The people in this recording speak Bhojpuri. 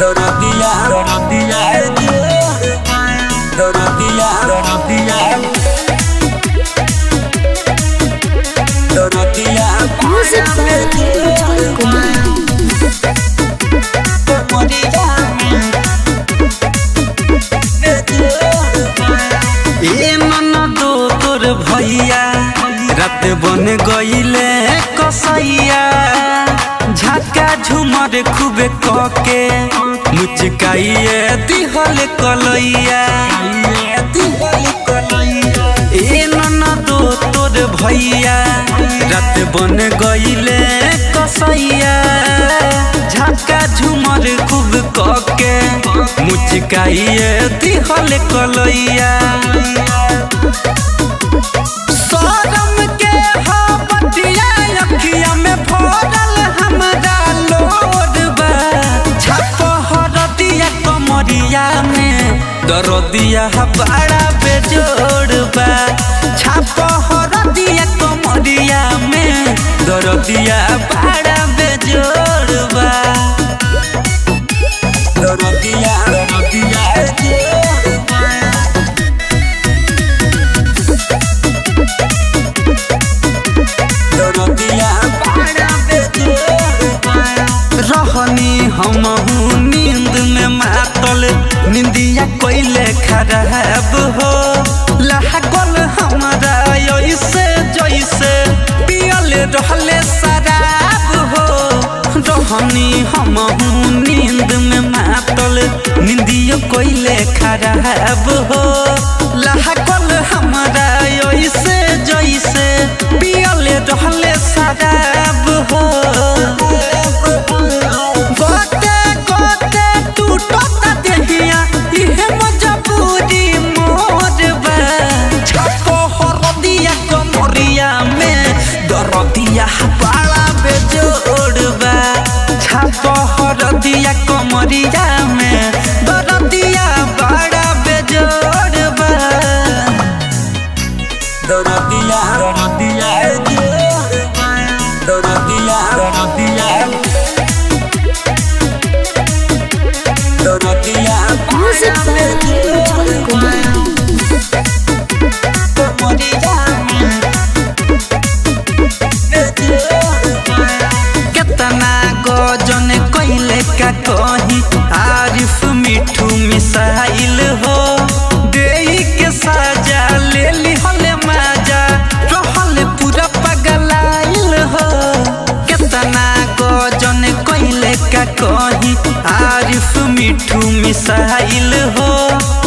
Dorotia, Dorotia, Dorotia, Dorotia, Dorotia, Music by Ujjwal Kumar. ए ननदो तोर भैया रात बन गईले कसैया झटका झुमर खूबे कके मुचकाइए दिहल कलैया ए ननदो तोर भैया रात बन गईले कसैया झटका झुमर खूब कके मुचकाइए दिहल कलैया शरम के हो बटिया अखिया में भरल हमरा लोड बा छप हरदिया कमरिया में दरदिया बड़ा बेजोड़ बा छप हरदिया कमरिया में दरदिया बड़ा बेजोड़ बा दरदिया दरदिया रहनी हमहू नींद में मातल निंदिया कोइले खराब हो लागल हमरा ऐसे जैसे पियल रहले शराब हो रहनी हमहू नींद में मातल निंदिया कोइले खराब हो लागल हमरा ऐसे जैसे पियल रहले शराब हो गोते गोते टूटता देहिया इहे मजबूरी मोर बा छपो हरदिया कमरिया में दरदिया बड़ा बेजोड़ बा छपो हरदिया कमरिया में दरदिया बड़ा बेजोड़ बा दरदिया दरदिया दरदिया दरदिया Dorotia, Music by Ujjwal Kumar. केतना गजन कैले का कही आरिफ मिठू मिसाइल हो देई के साजा ले ली हले माजा रहल पूरा पगलाइल हो केतना गजन कैले का कही आरिफ मिठू मिसाइल हो